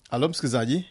Halo msikilizaji.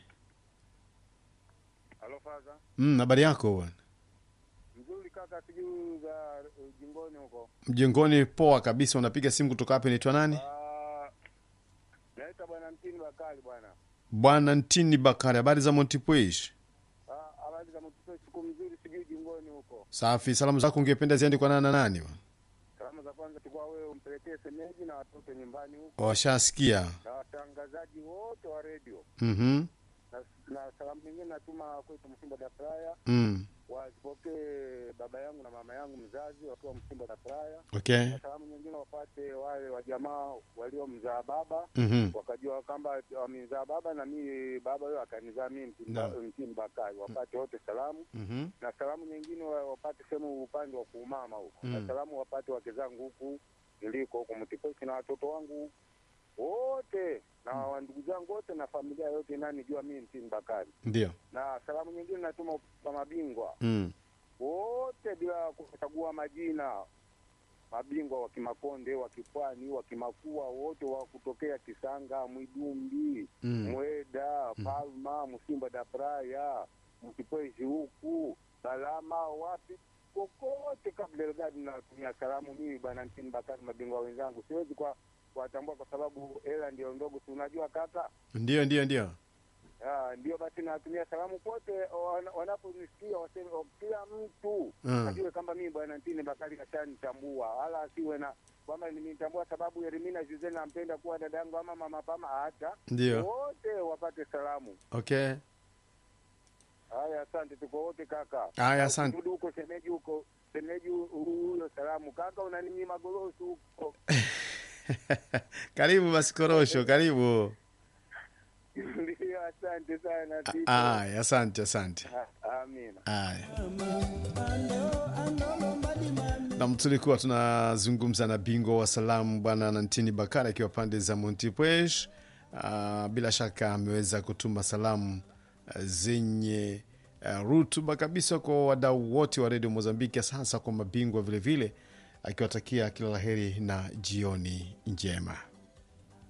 Halo faza. Mm, habari yako bwana? Mzuri kaka, sijui za uh, jingoni huko. Mjengoni poa kabisa. Unapiga simu kutoka hapa, inaitwa nani? Ah, naita bwana Mtini Bakari bwana. Bwana Ntini Bakari, habari za Montipuish? Ah, habari za mtoto, siku mzuri, sijui jingoni huko. Safi. Salamu zako ungependa ziende kwa nani na nani? bwana? Salamu za kwanza tukua wewe umpelekee semeji na watoto nyumbani huko Washasikia. na watangazaji wote wa redio Mhm. na, na salamu nyingine natuma kwetu Msimba da Praya Mm. wazipokee baba yangu na mama yangu mzazi wakiwa Msimba da Praya. Okay. Na salamu nyingine wapate wale wa jamaa waliomzaa baba Mhm. wakajua kwamba wamezaa baba na mi baba huyo akanizaa mi Naam. Mtini Bakari, wapate wote salamu Mhm. na salamu nyingine wa- wapate sehemu upande wa kuumama huko Mm. na salamu wapate wake zangu huku niliko huku Mtiposi na watoto wangu wote na wa ndugu zangu wote na familia yote inanijua mi Mtini Bakari. Ndio. Na salamu nyingine natuma kwa mabingwa Mm. wote bila kuchagua majina mabingwa wa Kimakonde, wa Kipwani, wa Kimakua, wote wa kutokea Kisanga, Mwidumbi, Mm. Mweda, Palma, Msimba da Praya, Mkipwezi huku Salama, wapi kokote kabla Elgadi natumia salamu mimi bwana Ntini Bakari, mabingwa wenzangu siwezi kwa kuwatambua kwa sababu hela ndio ndogo, si unajua kaka. Ndio, ndio, ndio. Ah, ndio basi natumia salamu pote wana- wanaponisikia waseme oh, kila mtu Mm. ajue kwamba mimi bwana Ntini Bakari kashanitambua, wala asiwe na kwamba nimetambua sababu Elimina Jose nampenda kuwa dadangu ama mama pama, hata Ndio. wote wapate salamu. Okay. Haya, asante, tuko wote kaka. Haya, asante. Rudi huko shemeji, huko shemeji huyo salamu kaka, unaninyima gorosi huko. Karibu basi Korosho, karibu. Ndio, asante sana Tito. Aya, asante, asante. Ah, Amina. Aya. Nam, tulikuwa tunazungumza na bingwa wa salamu bwana Nantini Bakari akiwa pande za Montipuesh. Uh, bila shaka ameweza kutuma salamu uh, zenye uh, rutuba kabisa kwa wadau wote wa redio Mozambiki, hasa kwa mabingwa vilevile, akiwatakia kila laheri na jioni njema.